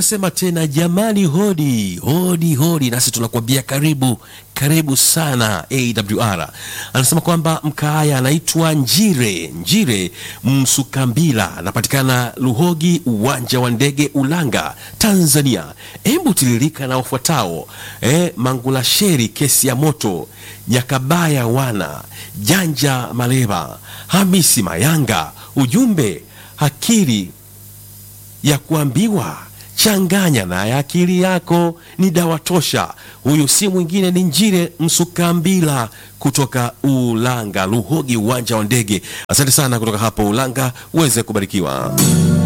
anasema tena, jamani, hodi hodi hodi, nasi tunakuambia karibu karibu sana AWR. Anasema kwamba mkaaya anaitwa Njire Njire Msukambila, anapatikana Luhogi, uwanja wa ndege Ulanga, Tanzania. Hebu tiririka na wafuatao eh, Mangulasheri, kesi ya moto, Nyakabaya, wana Janja Maleva, Hamisi Mayanga. Ujumbe akili ya kuambiwa changanya na ya akili yako ni dawa tosha. Huyu si mwingine ni Njire Msukambila kutoka Ulanga, Luhogi, uwanja wa ndege. Asante sana kutoka hapo Ulanga, uweze kubarikiwa.